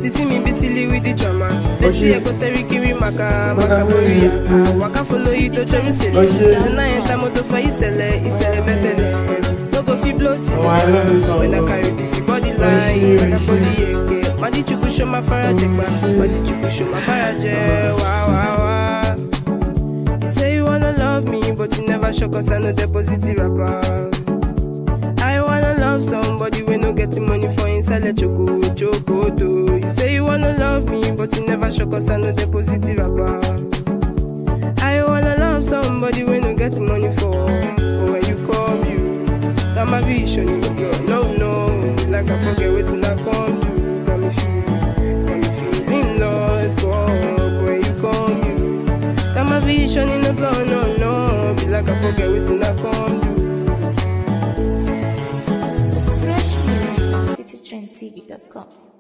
Cause you see me be silly with the drama. Fetty ego seri kiri maka maka boria. Waka follow you to Jerusalem. Then I enter motor for Isele, Isele Bethlehem. No go fit blow Oh, I love this song. When I carry the body line, when I pull the eke. Madi chuku show my faraje gba. Madi chuku show my faraje. Wow, wow, wow. You say you wanna love me, but you never show cause I know the positive rapper. I wanna love somebody we no get the money for inside let choco choco do. You say you wanna love me, but you never show cause I know the positive rapper. I wanna love somebody we no get the money for. But when you come, you got my vision, you girl. No, no, be like I forget what I come do. Got me feeling, got me feeling lost, but when you come, you got my vision in the blood. No, no, be like I forget what I come do. Fresh Music on citytrendtv.com.